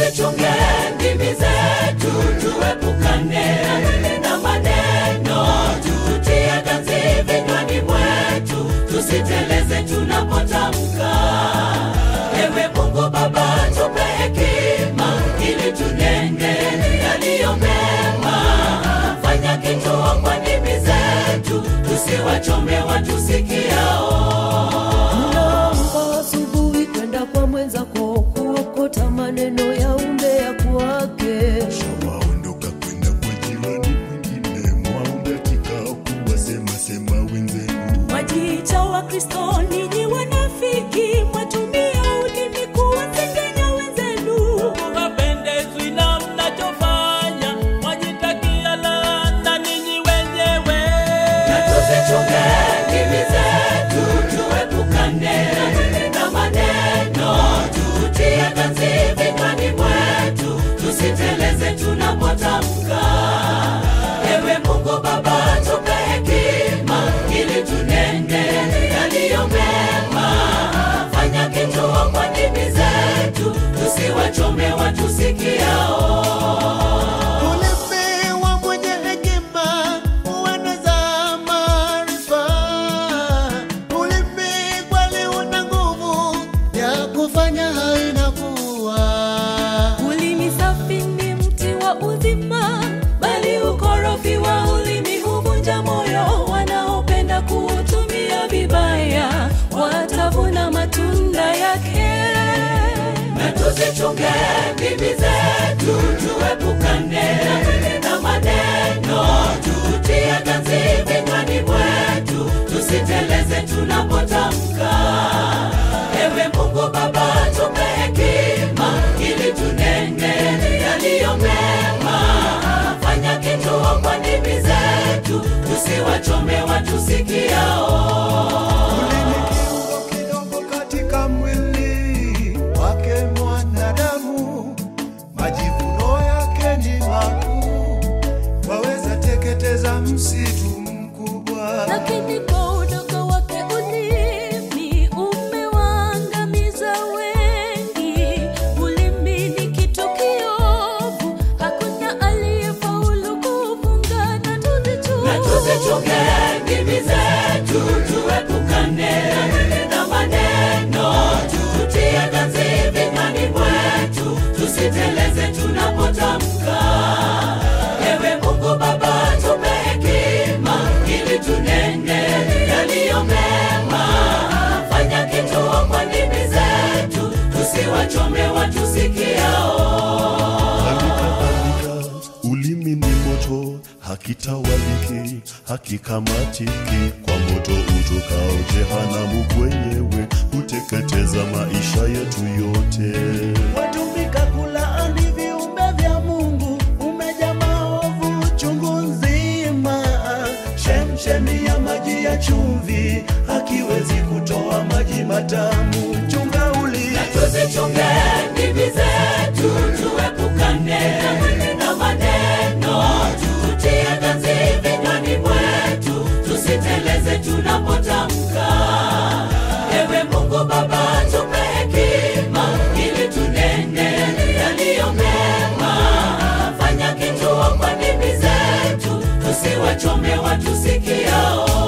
tuzichunge ndimi zetu, tuepukane na maneno, tutie ganzi vinywani mwetu, tusiteleze tunapotamka. Ewe Mungu Baba, tupe hekima ili tunene yaliyo mema. Fanya kituo kwa ndimi zetu, tusiwachome watusikiao. Unaamka asubuhi kwenda kwa mwenzako kuokota maneno ya umbea kwake. waondoka kwenda kwa jirani mwingine mwaunda kikao kuwasema sema wenzenu Wajiita wa Kristo, ninyi wanafiki, mwatumia ulimi kuwatengenya wenzenu. hapendezwi na mnachofanya, mwajitakia laana ninyi wenyewe. na tuzichunge ndimi zetu, tuepukane na maneno, tutie ganzi vinywani mwetu, tusiteleze tunapotamka. Ewe Mungu Baba, tupe hekima ili tunende yaliyo mema. Fanya kituo kwa ndimi zetu, tusiwachome watusikiao. Ulemewa mwenye hekima hueneza maarifa. Ulimi kweli una nguvu ya kufanya haina kuwa. Ulimi safi ni mti wa uzima, bali ukorofi wa ulimi huvunja moyo. Wanaopenda kuutumia vibaya watavuna matunda yake. na tuzichunge ndimi zetu, tuepukane na maneno, tutie ganzi vinywani mwetu, tusiteleze tunapotamka. Ewe Mungu Baba, tupe hekima ili tunene yaliyo mema. Fanya kituo kwa ndimi zetu, tusiwachome watusikiao. Ulimi kiungo kidogo katika mwili wake mwanadamu, majivuno yake ni makuu, waweza teketeza msitu mkubwa. Lakini kwa udogo wake ulimi umewaangamiza wengi. Ulimi ni kitu kiovu, hakuna aliyefaulu kufunga. Na tuzichunge na tuzichunge ndimi zetu, tuepukane na maneno, tutie ganzi vinywani mwetu, tusiteleze tunapotamka. Ewe Mungu Baba, tupe hekima ili tunene yaliyo mema. Fanya kituo kwa ndimi zetu, tusiwachome watusikiao. halikadhalika ulimi ni moto hakitawaliki hakikamatiki kwa moto utokao jehanamu kwenyewe huteketeza maisha yetu yote watumika kulaani viumbe vya Mungu, umejaa maovu chungu nzima. Chemchemi ya maji ya chumvi hakiwezi kutoa maji matamu. Chunga ulimi na tuzichunge ndimi zetu, tuepukane na maneno, tutie ganzi vinywani mwetu, tusiteleze tunapotamka. Ewe Mungu Baba, tupe hekima ili tunene yaliyo mema. Fanya kituo kwa ndimi zetu, tusiwachome watusikiao.